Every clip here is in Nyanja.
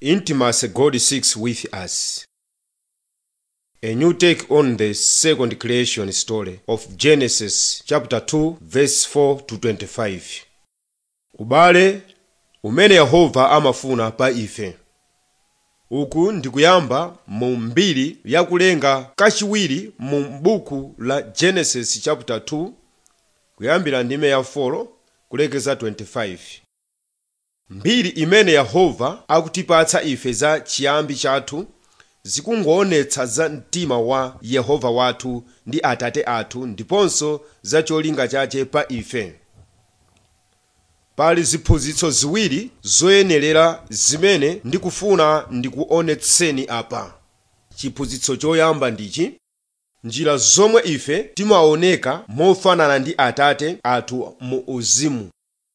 intimacy God seeks with us. A new take on the second creation story of Genesis chapter 2 verse 4 to 25. Ubale umene Yehova amafuna pa ife. Uku ndikuyamba mu mbiri yakulenga kachiwiri mu buku la Genesis chapter 2 kuyambira ndime ya 4 kulekeza 25. mbiri imene yehova akutipatsa ife za chiyambi chathu zikungoonetsa za mtima wa yehova wathu ndi atate athu ndiponso za cholinga chache pa ife pali ziphunzitso ziwiri zoyenerera zimene ndikufuna ndikuonetseni apa chiphunzitso choyamba ndichi njira zomwe ife timaoneka mofanana ndi atate athu mu uzimu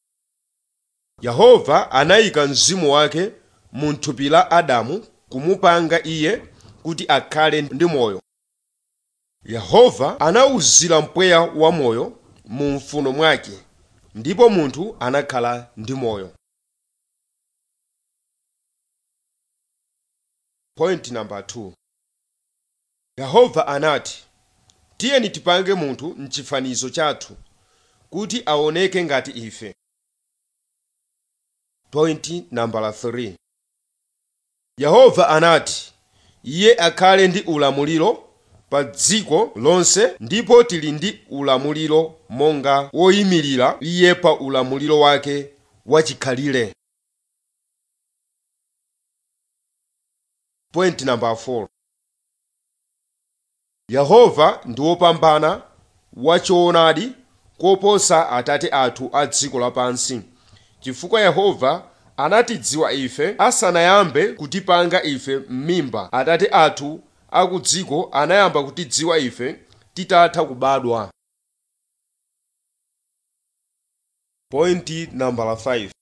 yehova anayika mzimu wake mu thupi la adamu kumupanga iye kuti akhale ndi moyo yehova anawuzira mpweya wa moyo mu mfuno mwake ndipo munthu anakhala ndi moyo point number 2 yehova anati tiyeni tipange munthu mchifanizo chathu kuti aoneke ngati ife point number 3 yehova anati iye akhale ndi ulamuliro pa dziko lonse ndipo tili ndi ulamuliro monga woyimirira iye pa ulamuliro wake wachikhalire point number 4 yehova ndi wopambana wachoonadi koposa atate athu a dziko lapansi chifukwa yehova anatidziwa ife asanayambe kutipanga ife m'mimba atate athu aku dziko anayamba kutidziwa ife titatha kubadwa point number 5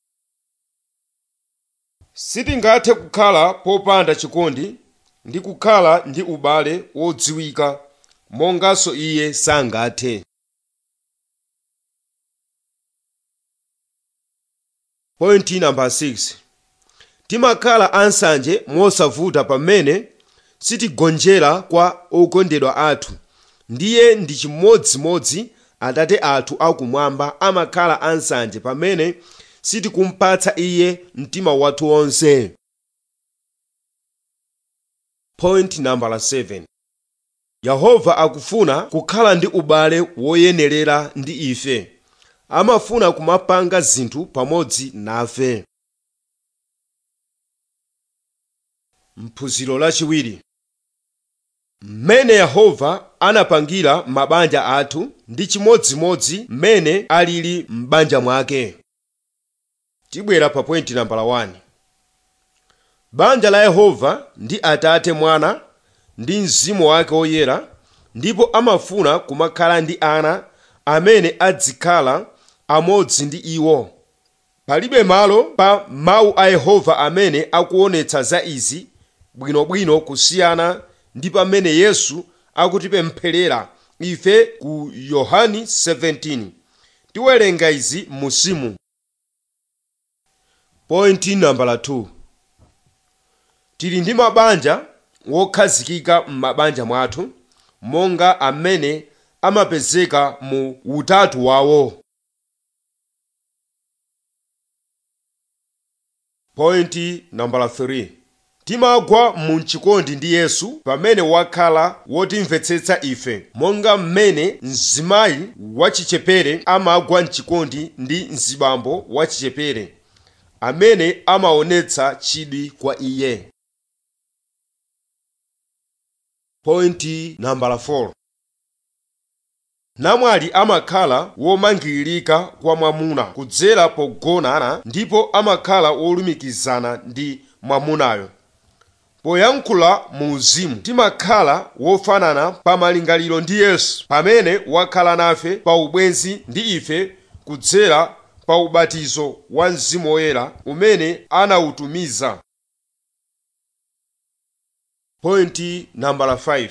sitingathe kukhala popanda chikondi ndi kukhala ndi ubale wodziwika monganso iye sangathe point number 6 timakhala ansanje mosavuta pamene sitigonjera kwa okondedwa athu ndiye ndi chimodzimodzi atate athu akumwamba amakhala ansanje pamene sitikumpatsa iye mtima wathu wonse point number 7 yehova akufuna kukhala ndi ubale woyenerera ndi ife amafuna kumapanga zinthu pamodzi nafe mphunziro lachiwiri mmene yehova anapangira mabanja athu ndi chimodzimodzi mmene alili m'banja mwake tibwera pa pointi nambala 1 banja la yehova ndi atate mwana ndi mzimu wake woyera ndipo amafuna kumakhala ndi ana amene adzikhala amodzi ndi iwo palibe malo pa mawu a yehova amene akuonetsa za izi bwinobwino kusiyana ndi pamene yesu akutipempherera ife ku yohani 17 tiwerenga izi musimu point nambala 2 tili ndi mabanja wokhazikika m'mabanja mwathu monga amene amapezeka mu utatu wawo point nambala 3 timagwa mu chikondi ndi yesu pamene wakhala wotimvetsetsa ife monga mmene mzimayi wachichepere amagwa mchikondi ndi mzibambo wachichepere amene amaonetsa chidwi kwa iye point nambala 4 namwali amakhala womangiririka kwa mwamuna kudzera pogonana ndipo amakhala wolumikizana ndi mwamunayo poyankhula mu uzimu timakhala wofanana pa malingaliro ndi yesu pamene wakhala nafe pa ubwenzi ndi ife kudzera pa ubatizo wa mzimu woyera umene anawutumiza point nambala 5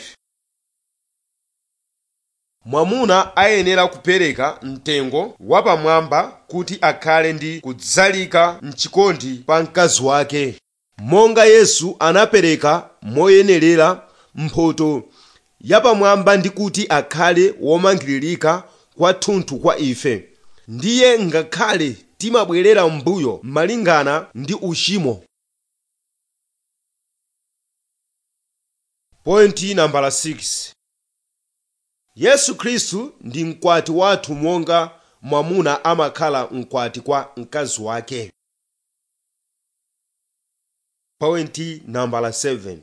mwamuna ayenera kupereka mtengo wapamwamba kuti akhale ndi kudzalika mchikondi pa mkazi wake monga yesu anapereka moyenerera mphotho yapamwamba ndi kuti akhale womangiririka kwathunthu kwa ife ndiye ngakhale timabwerera m'mbuyo malingana ndi uchimo pointi nambala 6 yesu khristu ndi mkwati wathu monga mwamuna amakhala mkwati kwa mkazi wake pointi nambala 7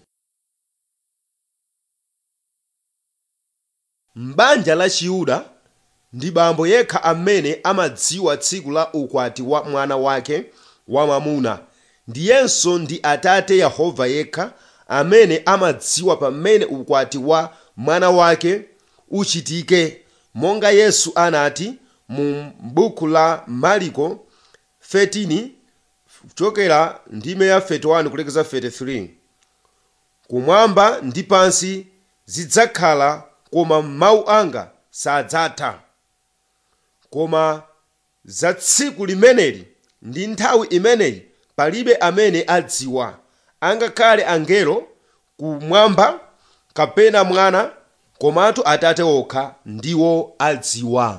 m'banja la chiyuda ndi bambo yekha amene amadziwa tsiku la ukwati wa mwana wake wamwamuna ndiyenso ndi atate yehova yekha amene amadziwa pamene ukwati wa mwana wake uchitike monga yesu anati mu buku la mariko 13 kuchokera ndime ya 31 kulekeza 33 kumwamba ndi pansi zidzakhala koma mawu anga sadzatha koma za tsiku limeneli ndi nthawi imeneyi palibe amene adziwa angakhale angelo kumwamba kapena mwana komatu atate okha ndiwo adziwa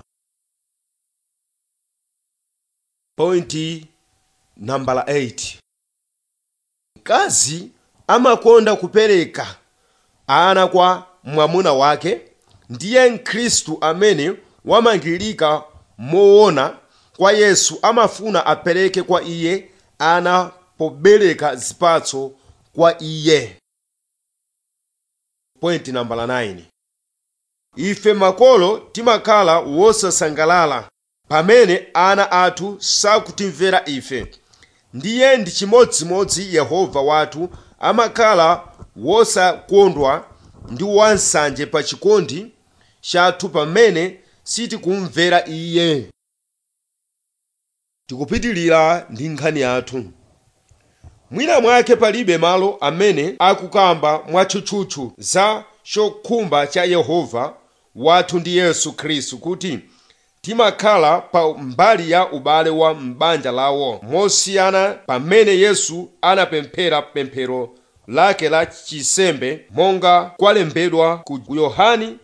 pointi nambala 8 mkazi amakonda kupereka ana kwa mwamuna wake ndiye mkhristu amene wamangirika moona kwa yesu amafuna apereke kwa iye ana pobereka zipatso kwa iye point nambala 9 ife makolo timakhala wosasangalala pamene ana athu sakutimvera ife ndiye ndi chimodzimodzi yehova wathu amakhala wosakondwa ndi wansanje pa chikondi chathu pamene sitikumvera iye tikupitilira ndi nkhani yathu mwina mwake palibe malo amene akukamba mwatchutchutchu za chokhumba cha yehova wathu ndi yesu khristu kuti timakhala pa mbali ya ubale wa m'banja lawo mosiyana pamene yesu anapemphera pemphero lake la chisembe monga kwalembedwa ku yohani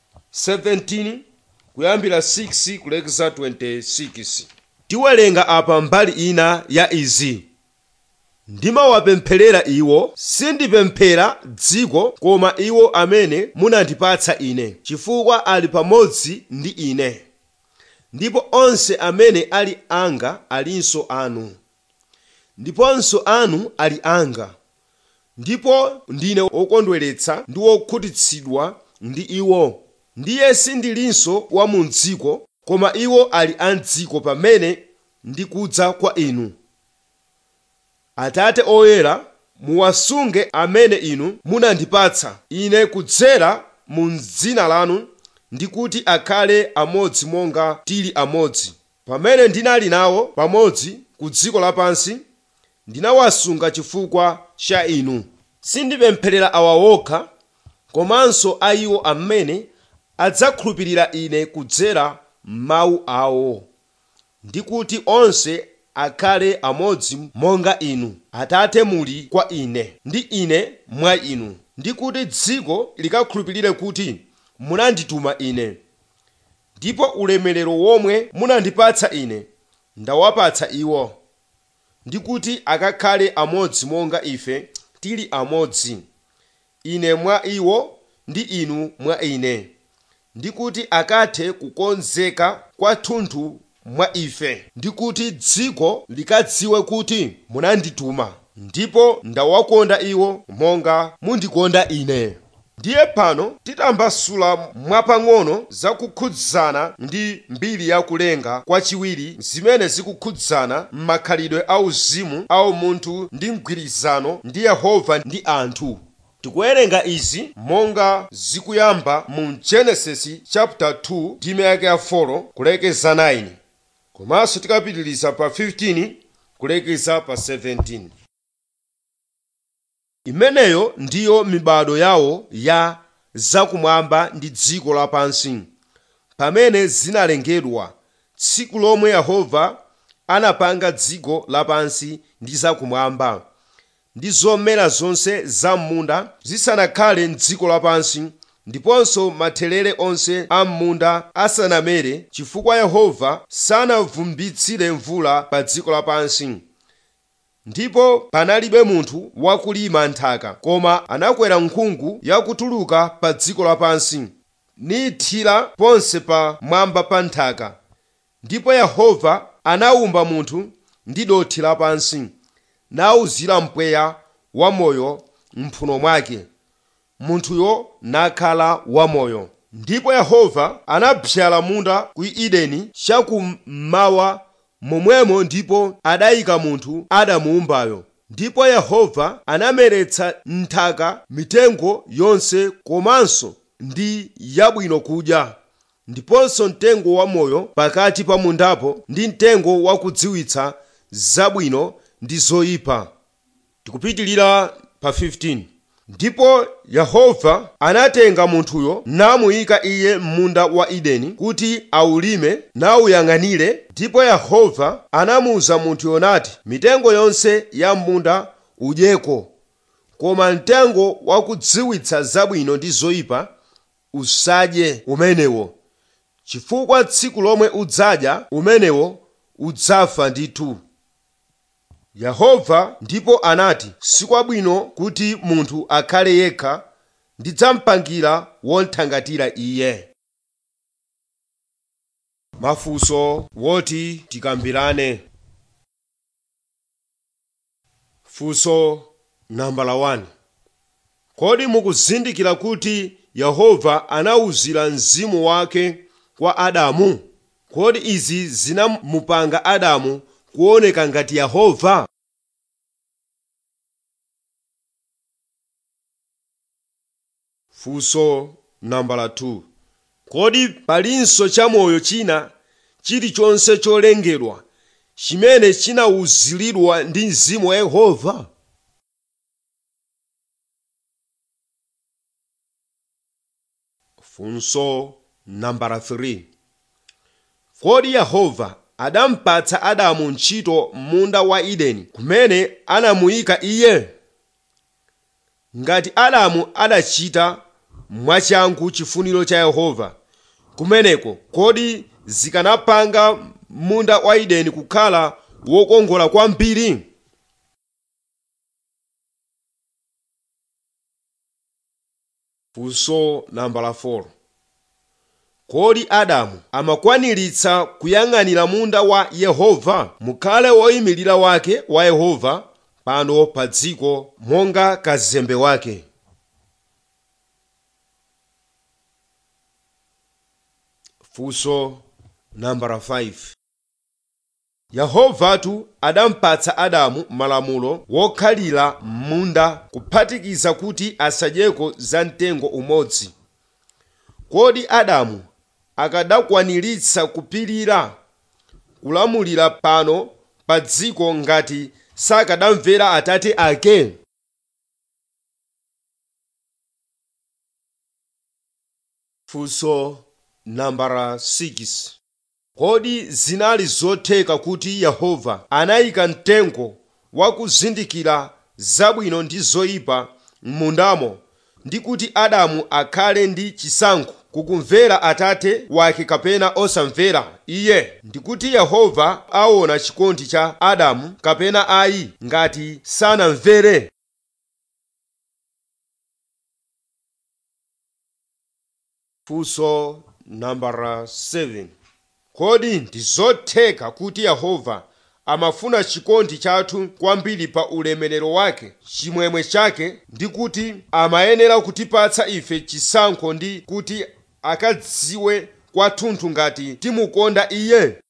17 kuyambira 6 kulekeza 26 tiwerenga apa mbali ina ya izi ndimawapempherera iwo sindipemphera dziko koma iwo amene munandipatsa ine chifukwa ali pamodzi ndi ine ndipo onse amene ali anga alinso anu ndiponso anu ali anga ndipo ndine wokondweretsa ndi wokhutitsidwa ndi iwo ndiye sindilinso wa mu dziko koma iwo ali a mdziko pamene ndikudza kwa inu atate oyera muwasunge amene inu munandipatsa ine kudzera mu dzina lanu ndi kuti akhale amodzi monga tili amodzi pamene ndinali nawo pamodzi ku dziko lapansi ndinawasunga chifukwa cha inu sindipempherera awa wokha komanso a iwo amene adzakhulupirira ine kudzera mawu awo ndi kuti onse akhale amodzi monga inu atate muli kwa ine ndi ine mwa inu ndi kuti dziko likakhulupirire kuti munandituma ine ndipo ulemerero womwe munandipatsa ine ndawapatsa iwo ndi kuti akakhale amodzi monga ife tili amodzi ine mwa iwo ndi inu mwa ine ndi kuti akathe kukonzeka kwathunthu mwa ife ndi kuti dziko likadziwe kuti munandituma ndipo ndawakonda iwo monga mundikonda ine ndiye pano titambasula mwapang'ono zakukhudzana ndi mbiri yakulenga kwachiwiri zimene zikukhudzana m'makhalidwe auzimu au munthu ndi mgwirizano ndi yehova ndi anthu tikuwerenga izi monga zikuyamba mu genesis chapter 2 ndime yake ya 4 kulekeza 9 komanso tikapitiliza pa 15 kulekeza pa 17 imeneyo ndiyo mibado yawo ya zakumwamba ndi dziko lapansi pamene zinalengedwa tsiku lomwe yehova anapanga dziko lapansi ndi zakumwamba ndi zomera zonse za m'munda zisanakhale m'dziko lapansi ndiponso mathelere onse a m'munda asanamere chifukwa yehova sanavumbitsire mvula pa dziko lapansi ndipo panalibe munthu wakulima nthaka koma anakwera nkhungu yakutuluka pa dziko lapansi nithira ponse pa mwamba pa nthaka ndipo yehova anawumba munthu ndi dothi lapansi nawuzira mpweya wamoyo mphuno mwake munthuyo nakhala wamoyo ndipo yehova anabzala munda ku edeni chakummawa momwemo ndipo adayika munthu adamuwumbayo ndipo yehova anameretsa nthaka mitengo yonse komanso ndi yabwino kudya ndiponso mtengo wamoyo pakati pa mundapo ndi mtengo wakudziwitsa zabwino ndi zoyipa tikupitilira pa 15 ndipo yehova anatenga munthuyo namuyika iye m'munda wa edeni kuti awulime nawuyang'anire ndipo yehova anamuwuza munthuyo nati mitengo yonse ya m'munda udyeko koma mtengo wakudziwitsa zabwino ndi zoyipa usadye umenewo chifukwa tsiku lomwe udzadya umenewo udzafa ndithu yehova ndipo anati sikwabwino kuti munthu akhale yekha ndidzamupangira wothangatira iye mafunso woti tikambirane funso nambala 1 kodi mukuzindikira kuti yehova anawuzira mzimu wake kwa adamu kodi izi zinamupanga adamu kuoneka ngati yehova funso nambala 2 kodi palinso chamoyo china chilichonse cholengedwa chimene chinawuziridwa ndi mzimu wa yehova funso nambala 3 kodi yehova adampatsa adamu ntchito m'munda wa edeni kumene anamuyika iye ngati adamu adachita mwachangu chifuniro cha yehova kumeneko kodi zikanapanga munda wa edeni kukhala wokongola kwambiri funso nambala 4 kodi adamu amakwaniritsa kuyang'anira munda wa yehova mukhale woyimirira wake wa yehova pano pa dziko monga kazembe wake funso nambala 5 yehovatu adampatsa adamu malamulo wokhalira m'munda kuphatikiza kuti asadyeko za mtengo umodzi kodi adamu akadakwaniritsa kupirira kulamulira pano pa dziko ngati sakadamvera atate ake funso nambala 6 kodi zinali zotheka kuti yehova anayika mtengo wakuzindikira zabwino ndi zoyipa m'mundamo ndi kuti adamu akhale ndi chisankho kukumvera atate wake kapena osamvera iye ndikuti yehova aona chikondi cha adamu kapena ayi ngati sanamvere funso nambala 7 kodi ndi zotheka kuti yehova amafuna chikondi chathu kwambiri pa ulemerero wake chimwemwe chake ndi kuti amayenera kutipatsa ife chisankho ndi kuti akadziwe kwathunthu ngati timukonda iye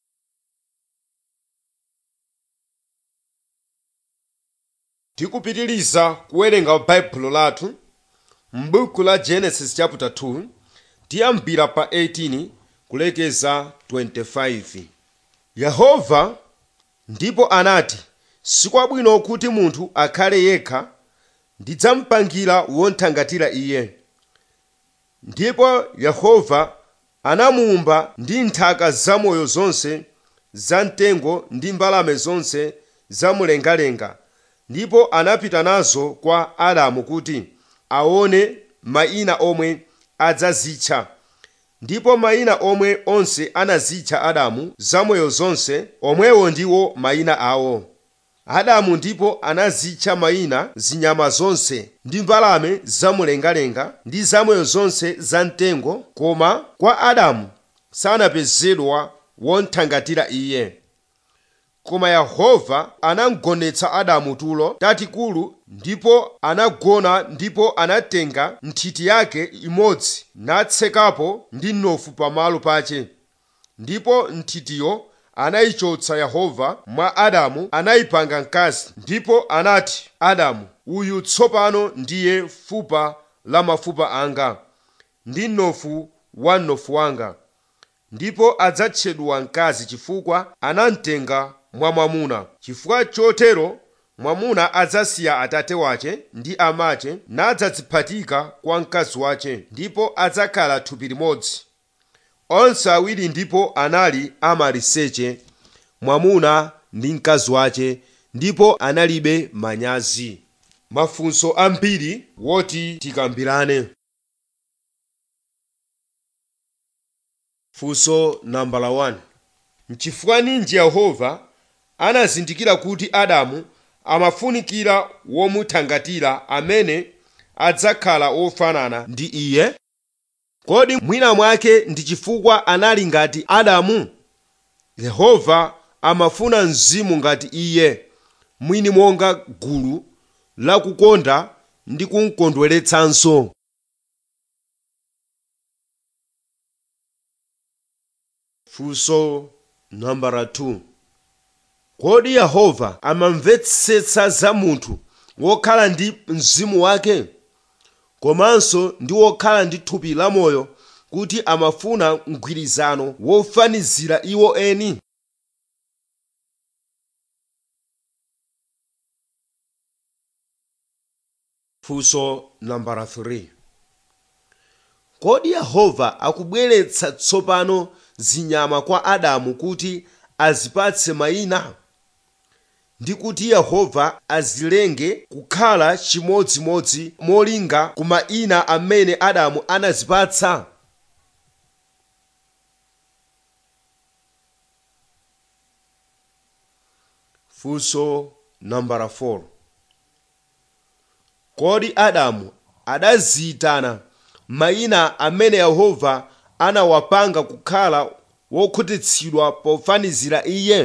tikupitiliza kuwerenga baibulo lathu m'buku la genesis chapter 2 tiyambira pa 18 kulekeza 25 yehova ndipo anati sikwabwino kuti munthu akhale yekha ndidzamupangira wothangatira iye ndipo yehova anamuwumba ndi nthaka zamoyo zonse zamtengo ndi mbalame zonse zamumlengalenga ndipo anapita nazo kwa adamu kuti aone mayina omwe adzazitcha ndipo mayina omwe onse anazitcha adamu zamoyo zonse omwewo ndiwo mayina awo adamu ndipo anazitcha mayina zinyama zonse ndi mbalame zamumlengalenga ndi zamoyo zonse zamtengo koma kwa adamu sanapezedwa wothangatira iye koma yehova anagonetsa adamu tulo tatikulu ndipo anagona ndipo anatenga nthiti yake imodzi natsekapo ndi mnofu pamalo pache ndipo nthitiyo anayichotsa yehova mwa adamu anayipanga mkazi ndipo anati adamu uyu tsopano ndiye fupa la mafupa anga ndi mnofu wa mnofu wanga ndipo adzatchedwa mkazi chifukwa anamtenga mwa mwamuna chifukwa chotero mwamuna adzasiya atate wache ndi amache nadzadziphatika kwa mkazi wache ndipo adzakhala thupi limodzi onse awiri ndipo anali amaliseche mwamuna ndi mkazi wache ndipo analibe manyazi mafunso ambiri woti tikambirane funso nambala 1 mchifukwa ninji yehova anazindikira kuti adamu amafunikira womuthangatira amene adzakhala wofanana ndi iye kodi mwina mwake ndi chifukwa anali ngati adamu yehova amafuna mzimu ngati iye mwini monga gulu lakukonda ndi kumkondweretsanso funso nambala 2 kodi yehova amamvetsetsa za munthu wokhala ndi mzimu wake komanso ndi wokhala ndi thupi lamoyo kuti amafuna mgwirizano wofanizira iwo eni funso nambala 3 kodi yehova akubweretsa tsopano zinyama kwa adamu kuti azipatse mayina ndi kuti yehova azilenge kukhala chimodzimodzi molinga ku mayina amene adamu anazipatsa funso nambala 4 kodi adamu adaziyitana mayina amene yehova anawapanga kukhala wokhutitsidwa pofanizira iye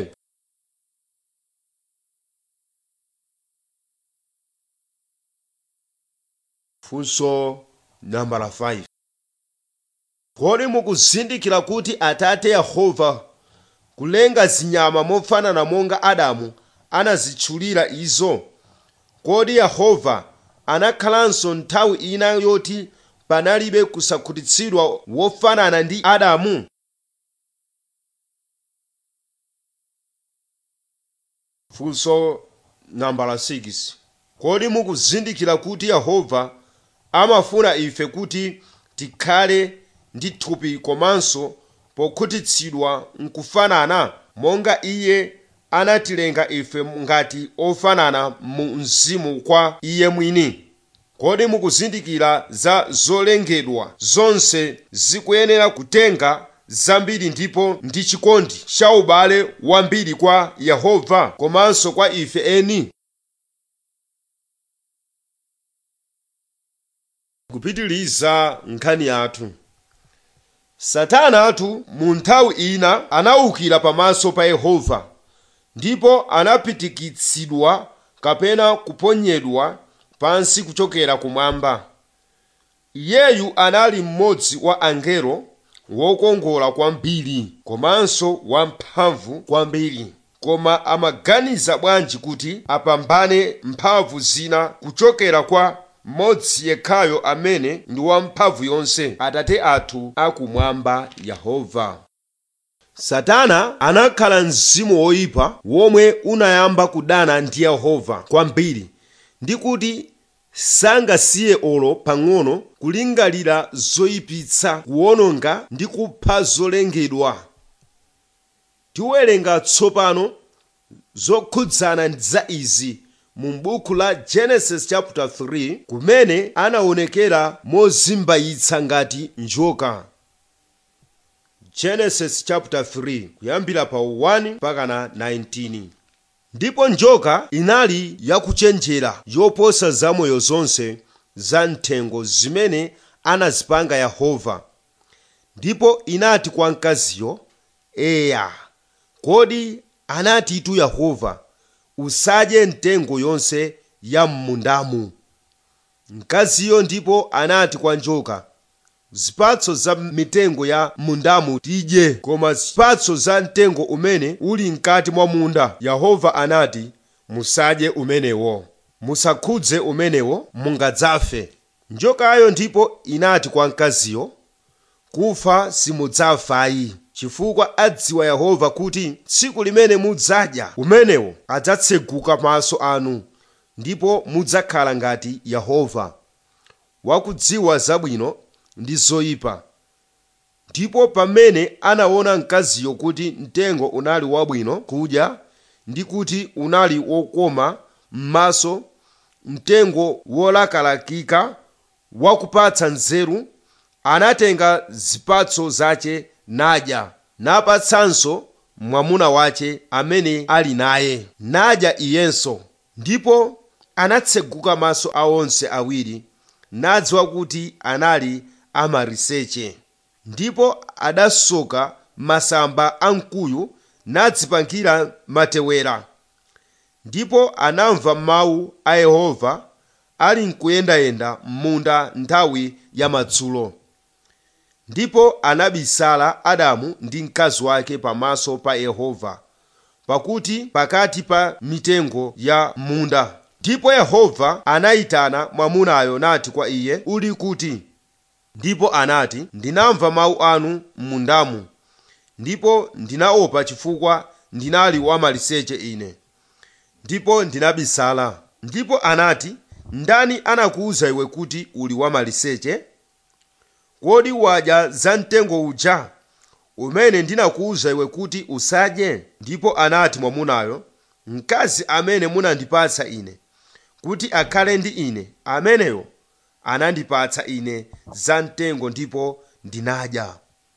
funso nambala 5 kodi mukuzindikira kuti atate yehova kulenga zinyama mofanana monga adamu anazitchulira izo kodi yehova anakhalanso nthawi ina yoti panalibe kusakhutitsidwa wofanana ndi adamu funso nambala 6 kodi mukuzindikira kuti yehova amafuna ife kuti tikhale ndi thupi komanso pokhutitsidwa nkufanana monga iye anatilenga ife ngati ofanana mu mzimu kwa iye mwini kodi mukuzindikira za zolengedwa zonse zikuyenera kutenga zambiri ndipo ndi chikondi cha ubale wambiri kwa yehova komanso kwa ife eni kupitiliza nkhani yathu satana atu mu nthawi ina anawukira pamaso pa yehova ndipo anapitikitsidwa kapena kuponyedwa pansi kuchokera kumwamba iyeyu anali mmodzi wa angelo wokongola kwambiri komanso wamphamvu kwambiri koma amaganiza bwanji kuti apambane mphamvu zina kuchokera kwa mmodzi yekhayo amene ndi wamphamvu yonse atate athu akumwamba yehova satana anakhala mzimu woyipa womwe unayamba kudana ndi yehova kwambiri ndi kuti sangasiye olo pang'ono kulingalira zoyipitsa kuwononga ndi kupha zolengedwa tiwerenga tsopano zokhudzana za izi mu buku la genesis chapter 3 kumene anaonekera mozimbayitsa ngati njoka genesis chapter 3 kuyambira pa 1 mpaka na 19 ndipo njoka inali yakuchenjera yoposa zamoyo zonse za mthengo zimene anazipanga yehova ndipo inati kwa mkaziyo eya kodi anatitu yehova usadye mtengo yonse ya m'mundamu mkaziyo ndipo anati kwa njoka zipatso za mitengo ya mundamu tidye koma zipatso za mtengo umene uli mkati mwa munda yehova anati musadye umenewo musakhudze umenewo mungadzafe njokayo ndipo inati kwa mkaziyo kufa simudzafayi chifukwa adziwa yehova kuti tsiku limene mudzadya umenewo adzatseguka maso anu ndipo mudzakhala ngati yehova wakudziwa zabwino ndi zoyipa ndipo pamene anaona mkaziyo kuti mtengo unali wabwino kudya ndi kuti unali wokoma m'maso mtengo wolakalakika wakupatsa nzeru anatenga zipatso zace nadya napatsanso mwamuna wace amene ali naye nadya iyenso ndipo anatseguka maso a onse awiri nadziwa kuti anali amaliseche ndipo adasoka masamba a mkuyu nadzipangira matewera ndipo anamva mawu a yehova ali nkuyendayenda m'munda nthawi ya madzulo ndipo anabisala adamu ndi mkazi wake pamaso pa yehova pakuti pakati pa mitengo ya munda ndipo yehova anayitana mwamunayo nati kwa iye uli kuti ndipo anati ndinamva mawu anu m'mundamu ndipo ndinaopa chifukwa ndinali wamaliseche ine ndipo ndinabisala ndipo anati ndani anakuwuza iwe kuti uli wamaliseche kodi wadya za mtengo uja umene ndinakuwuza iwe kuti usadye ndipo anati mwamunayo mkazi amene munandipatsa ine kuti akhale ndi ine ameneyo anandipatsa ine za mtengo ndipo ndinadya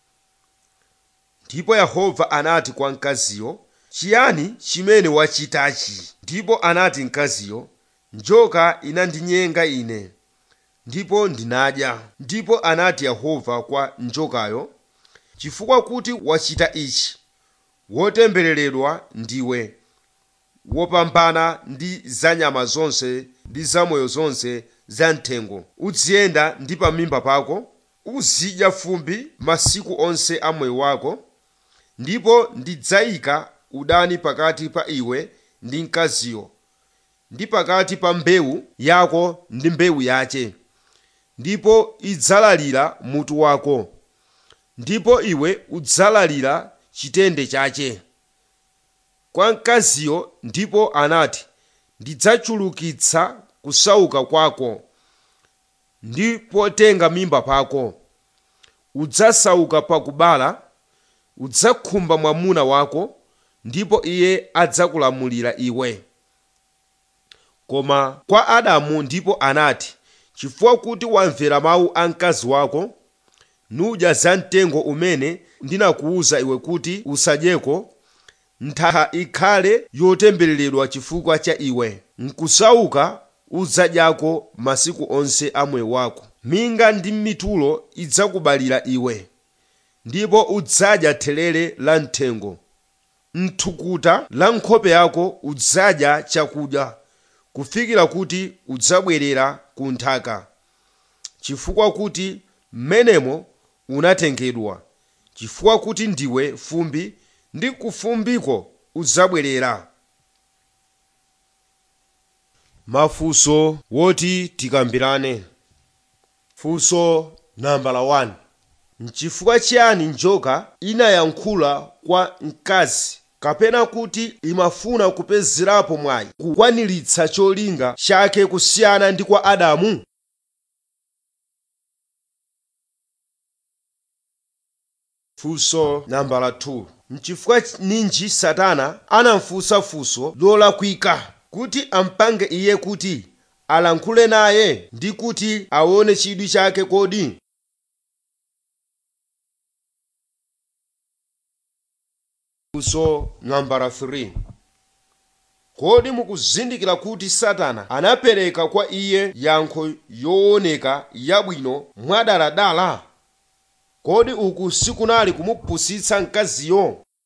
ndipo yehova anati kwa mkaziyo chiyani chimene wachitachi ndipo anati mkaziyo njoka inandinyenga ine ndipo ndinadya ndipo anati yehova kwa njokayo chifukwa kuti wachita ichi wotembereredwa ndiwe wopambana ndi za nyama zonse ndi zamoyo zonse za mthengo uziyenda ndi pamimba pako uzidya fumbi masiku onse a moyo wako ndipo ndidzayika udani pakati pa iwe ndi mkaziyo ndi pakati pa mbewu yako ndi mbewu yace ndipo idzalalira mutu wako ndipo iwe udzalalira chitende chache kwa mkaziyo ndipo anati ndidzachulukitsa kusauka kwako ndi potenga mimba pako udzasauka pakubala udzakhumba mwamuna wako ndipo iye adzakulamulira iwe koma kwa adamu ndipo anati chifukwa kuti wamvera mawu a mkazi wako nudya za mtengo umene ndinakuwuza iwe kuti usadyeko nthaka ikhale yotembereredwa chifukwa cha iwe nkusauka udzadyako masiku onse a moyo wako minga ndi mitulo idzakubalira iwe ndipo udzadya thelere la mthengo mthukuta la nkhope yako udzadya chakudya kufikira kuti udzabwerera ku nthaka chifukwa kuti mmenemo unatengedwa chifukwa kuti ndiwe fumbi ndi kufumbiko udzabwerera mafunso woti tikambirane funso nambala 1 nchifukwa chiyani njoka inayankhula kwa mkazi kapena kuti imafuna kupezerapo mwayi kukwaniritsa cholinga chake kusiyana ndi kwa adamu funso nambala 2 nchifukwa ninji satana anamfunsa funso lolakwika kuti ampange iye kuti alankhule naye ndi kuti aone chidwi chake kodi funso nambala 3 kodi mukuzindikira kuti satana anapereka kwa iye yankho yooneka yabwino mwadaladala kodi uku sikunali kumupusitsa mkaziyo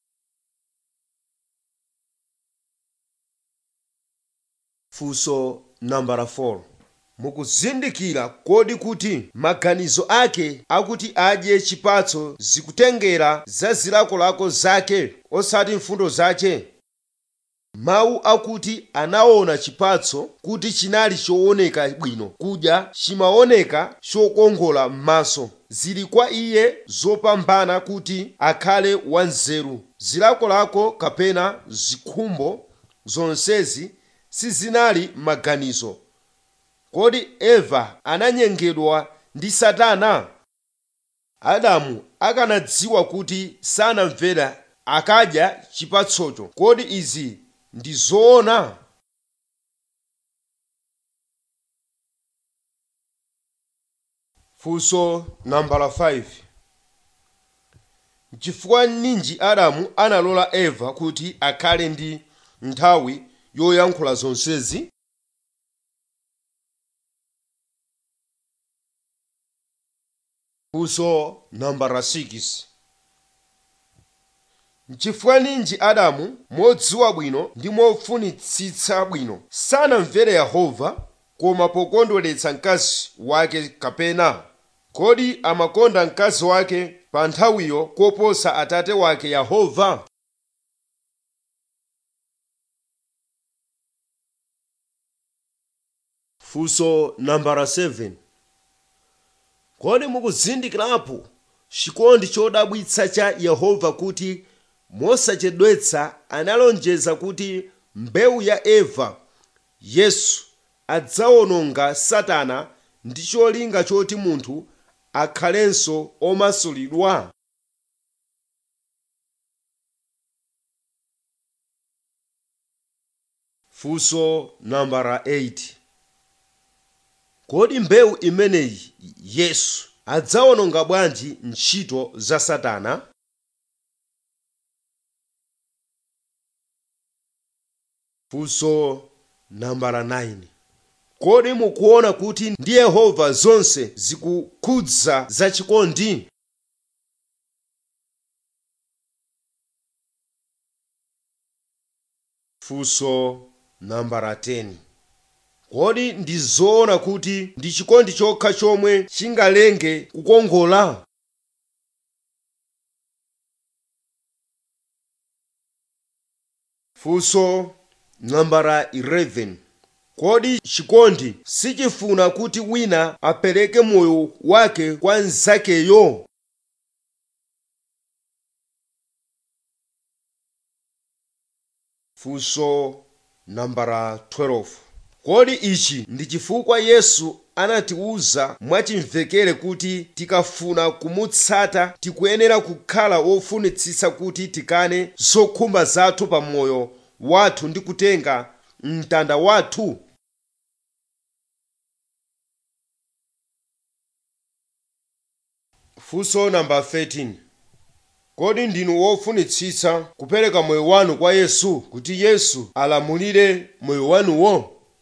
funso nambala 4 mukuzindikira kodi kuti maganizo ake akuti adye chipatso zikutengera za zilakolako zake osati mfundo zake mawu akuti anaona chipatso kuti chinali chooneka bwino kudya chimaoneka chokongola m'maso zili kwa iye zopambana kuti akhale wanzeru zilakolako kapena zikhumbo zonsezi sizinali maganizo kodi eva ananyengedwa ndi satana adamu akanadziwa kuti sanamvera akadya chipatsocho kodi izi ndi zoona funso nambala 5 chifukwa ninji adamu analola eva kuti akhale ndi nthawi yoyankhula zonsezi funso nambala 6 nchifukwa ninji adamu modziwa bwino ndi mofunitsitsa bwino sanamvere yehova koma pokondweretsa mkazi wake kapena kodi amakonda mkazi wake pa nthawiyo koposa atate wake yehova funso nambala 7 kodi mukuzindikirapo chikondi chodabwitsa cha yehova kuti mosachedwetsa analonjeza kuti mbewu ya eva yesu adzawononga satana ndi cholinga choti munthu akhalenso omasulidwa funso nambala 8 kodi mbewu imeneyi yesu adzawononga bwanji ntchito za satana funso nambala 9 kodi mukuona kuti ndi yehova zonse zikukhudza zachikondi funso nambala 10 kodi ndi zoona kuti ndi chikondi chokha chomwe chingalenge kukongola funso nambala 11 kodi chikondi sichifuna kuti wina apereke moyo wake kwa nzakeyo funso nambala 12 kodi ichi ndi chifukwa yesu anatiwuza mwachimvekere kuti tikafuna kumutsata tikuyenera kukhala wofunitsitsa kuti tikane zokhumba zathu pa moyo wathu ndi kutenga mtanda wathu funso namba 13 kodi ndinu wofunitsitsa kupereka moyo wanu kwa yesu kuti yesu alamulire moyo wanuwo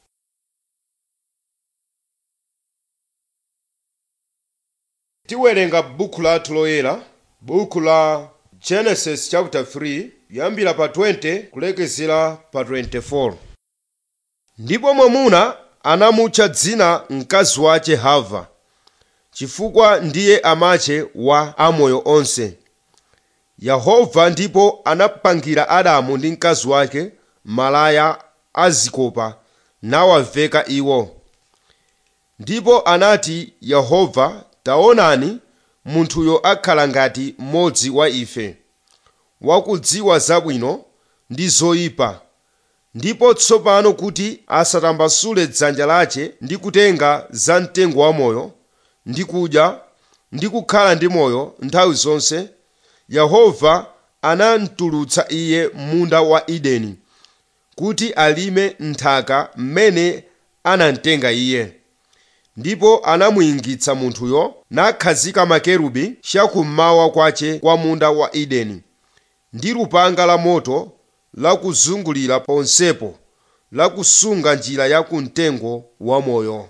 tiwerenga buku lathu loyera buku la genesis chapter 3 kuyambira pa 20 kulekezera pa 24 ndipo mwamuna anamutcha dzina mkazi wace hava chifukwa ndiye amache wa amoyo onse yehova ndipo anapangira adamu ndi mkazi wake malaya azikopa nawaveka iwo ndipo anati yehova taonani munthuyo akhala ngati mmodzi wa ife wakudziwa zabwino ndi zoyipa ndipo tsopano kuti asatambasule dzanja lace ndi kutenga za mtengo wamoyo ndi kudya ndi kukhala ndi moyo nthawi zonse yehova anamtulutsa iye munda wa edeni kuti alime nthaka mmene anamtenga iye ndipo anamuyingitsa munthuyo nakhazika makerubi chakummawa kwace kwa munda wa edeni ndi lupanga la moto lakuzungulira ponsepo lakusunga njira ya kumtengo wamoyo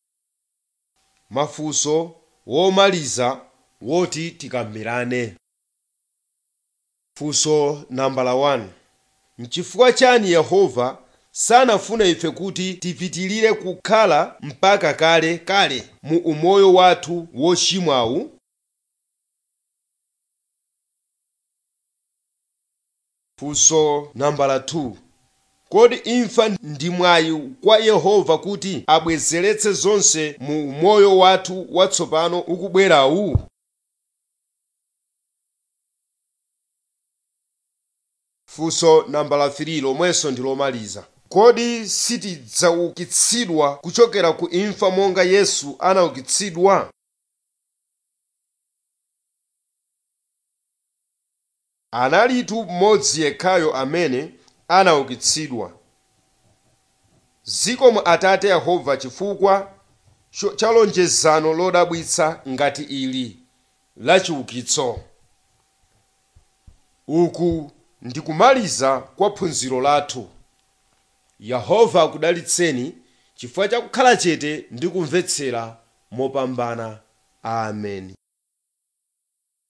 mafunso womaliza woti tikambirane funso nambala 1 nchifukwa chani yehova sanafune ife kuti tipitilire kukhala mpaka kale kale mu umoyo wathu wochimwawu funso nambala 2 kodi imfa ndi mwayi kwa yehova kuti abwezeretse zonse mu moyo wathu watsopano ukubwerawu funso nambala 3 lomwenso ndi lomaliza kodi sitidzaukitsidwa kuchokera ku imfa monga yesu anaukitsidwa analitu mmodzi yekhayo amene anaukitsidwa zikomo atate yehova chifukwa cho- cha lonjezano lodabwitsa ngati ili la chiukitso uku ndikumaliza kwa phunziro lathu yehova akudalitseni chifukwa cha kukhala chete ndi kumvetsera mopambana amen